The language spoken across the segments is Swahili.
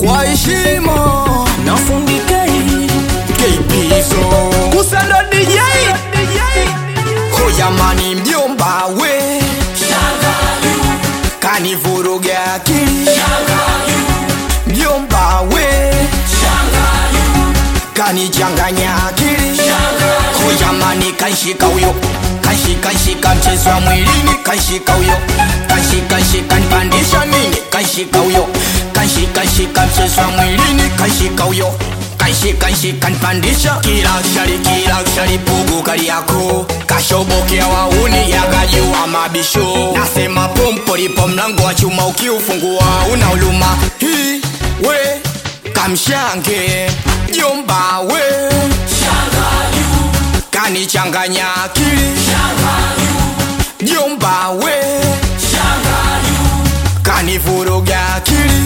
kwa heshima nafundikei keipizo kusando DJ Hoyamani mjomba we kanivuruga akili mjomba we kanichanganya akili Hoyamani kanshika huyo kanshika shika mchezo wa mwilini kanshika huyo kanshika shika nipandisha mini kanshika huyo kanshika shika mchezo wa mwilini kanshika huyo kanshika shika nipandisha kila shari kila shari pugu kali yako kashobokea wauni yakajua mabisho nasema pompo lipo mlango wa chuma ukiufungua una uluma hii we kamshange jomba we kanichanganya akili jomba we kanivuruga akili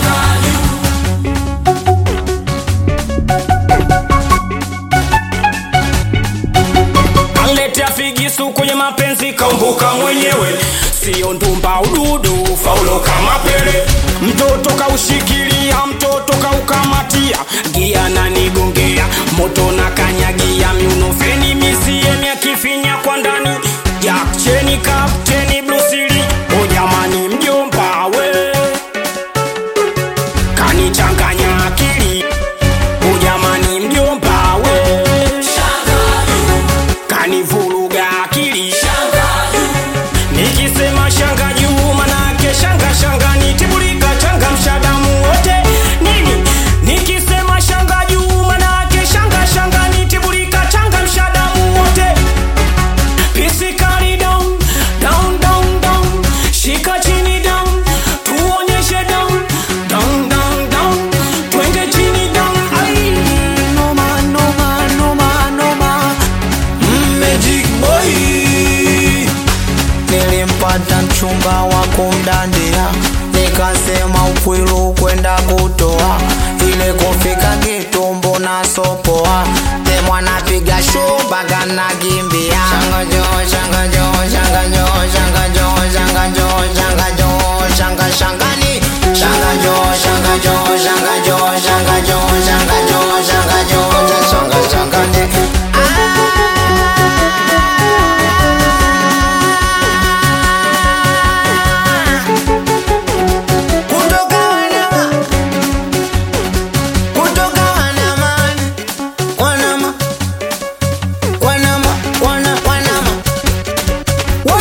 Aletea figisu kwenye mapenzi kaumbuka mwenyewe, sio ndumba ududu faulo kama pele. Mtoto kaushikilia, mtoto kaukamatia, gia na nigongea, moto na kanyagia, miunofeni misiemi akifinya kwa ndani, Jack cheni kapteni Blusili, o jamani mjomba we kanichanganya akili, o jamani mjomba we kanivuruga akili nikisema shanga juu manake shanga shanga nitibulika changa mshadamu wote nini nikisema shanga juu manake shanga shanga nitibulika changa mshadamu wote pisikali down down down down shika chini down tuonyeshe down down down down twende chini down ai noma noma noma noma Magic boy nilimpata mchumba wa kumdandia nikasema ukwilu kwenda kutoa ile kufika kitumbo na sopoa temwana piga shumba kanakimbia shangajo shangajo shangajo shangajo shangajo